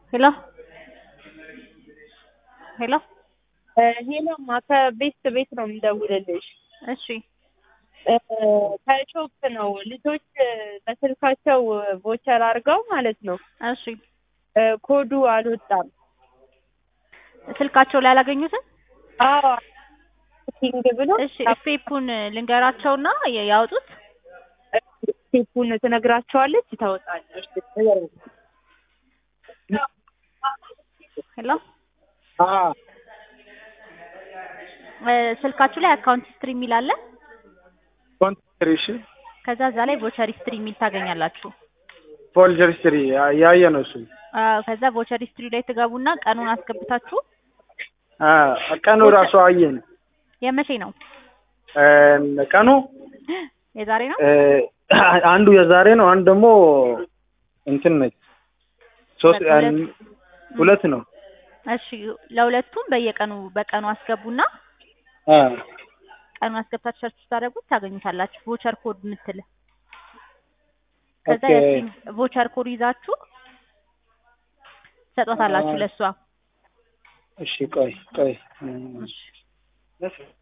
ሄሎ ሄሎ ሄሎማ ከቤት ቤት ነው የምደውልልሽ። እሺ ከሾፕ ነው ልጆች በስልካቸው ቮቸር አድርገው ማለት ነው። እሺ ኮዱ አልወጣም። ስልካቸው ላይ አላገኙትም? አዎ ቲንግ ብሎ እሺ ስቴፑን ልንገራቸውና የ- ያወጡት ስቴፑን ትነግራቸዋለች፣ ታወጣለች። ሄሎ እ፣ ስልካችሁ ላይ አካውንት ሂስትሪ የሚል አለ። ኮንትሪሽ ከዛ እዛ ላይ ቮቸር ሂስትሪ የሚል ታገኛላችሁ። ፎልጀር ስትሪ ያየ ነው እሱ። አዎ፣ ከዛ ቮቸር ሂስትሪ ላይ ትገቡና ቀኑን አስገብታችሁ አ፣ ቀኑ ራሱ አየን። የመቼ ነው? እም፣ ቀኑ የዛሬ ነው። እ፣ አንዱ የዛሬ ነው፣ አንዱ ደግሞ እንትን ነች። ሶስት ሁለት- ሁለት ነው። እሺ ለሁለቱም በየቀኑ በቀኑ አስገቡና አ፣ ቀኑን አስገብታችሁ ሰርች ስታደርጉት ታገኙታላችሁ። ቮቸር ኮድ የምትል ከዛ ኦኬ። የእሱን ቮቸር ኮድ ይዛችሁ ትሰጧታላችሁ ለእሷ። እሺ ቆይ ቆይ እሺ እም፣